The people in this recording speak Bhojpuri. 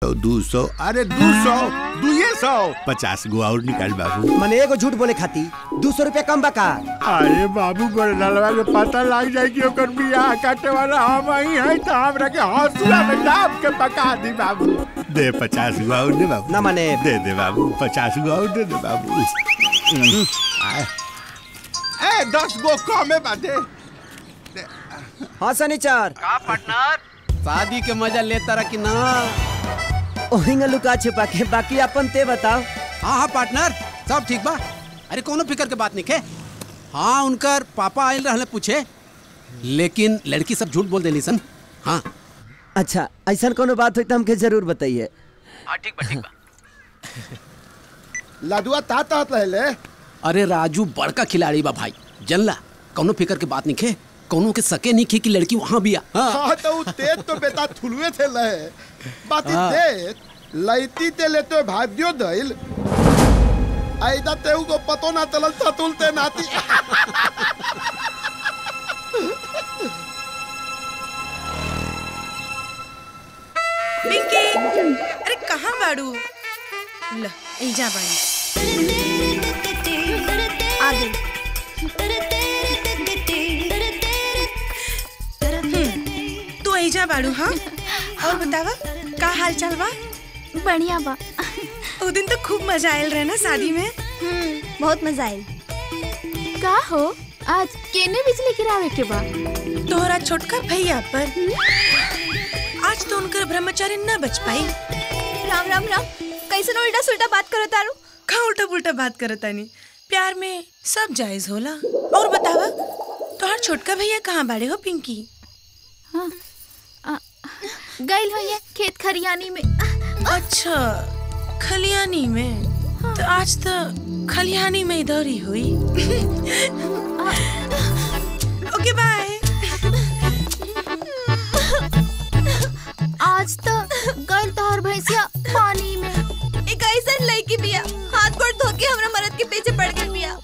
सौ दू सौ अरे दू सौ दुए सौ पचास गो और निकाल बाबू मने एगो झूठ बोले खाती दो सौ रुपया कम बका अरे बाबू गोरनलवा के पता लग जाए कि ओकर बियाह काटे वाला हम ही है तो हमरा के हौसला में दाब के पका दी बाबू दे पचास गो और दे बाबू ना माने दे दे बाबू पचास गो और दे दे बाबू आए। ए दस गो कमे बाटे हाँ सनीचर का पार्टनर शादी के मजा लेता रहा कि ना ओहिंगा लुका छिपा के बाकी अपन ते बताओ हाँ हाँ पार्टनर सब ठीक बा अरे कोनो फिकर के बात नहीं खे हाँ उनकर पापा आयल रहले पूछे लेकिन लड़की सब झूठ बोल देली सन हाँ अच्छा ऐसा कोनो बात हुई तो हमके जरूर बताइए हाँ ठीक बा ठीक बा लदुआ ता तात रहले अरे राजू बड़का खिलाड़ी बा भाई जनला कोनो फिकर के बात नहीं खे कोनो के सके नहीं खे कि लड़की वहाँ भी आ हाँ। हाँ तो उ तेज तो बेटा थुलुए थे लहे बाती हाँ। तेज लैती ते ले तो भाग्यो दैल ऐदा ते को पतो ना चलल था तुलते नाती पिंकी अरे कहाँ बाड़ू ल एजा बाड़ी आ गई हम्म, तू एजा बाड़ू हाँ और बतावा का हाल चाल बा बढ़िया बा ओ दिन तो खूब मजा आयल रहे ना शादी में बहुत मजा आयल का हो आज केने बिजली गिरावे के बा तोहरा छोटका भैया पर आज तो उनकर ब्रह्मचारी न बच पाई राम राम राम कैसे उल्टा सुल्टा बात करो तारू का उल्टा पुल्टा बात करत तानी प्यार में सब जायज होला और बतावा तोहर छोटका भैया कहाँ बाड़े हो पिंकी गइल हो ये खेत खरियानी में अच्छा खलियानी में तो आज तो खलियानी में इधर ही हुई ओके बाय आज तो गइल तोहर भैंसिया पानी में एक ऐसा लड़की बिया हाथ गोड़ धो के हमरा मरद के पीछे पड़ गई बिया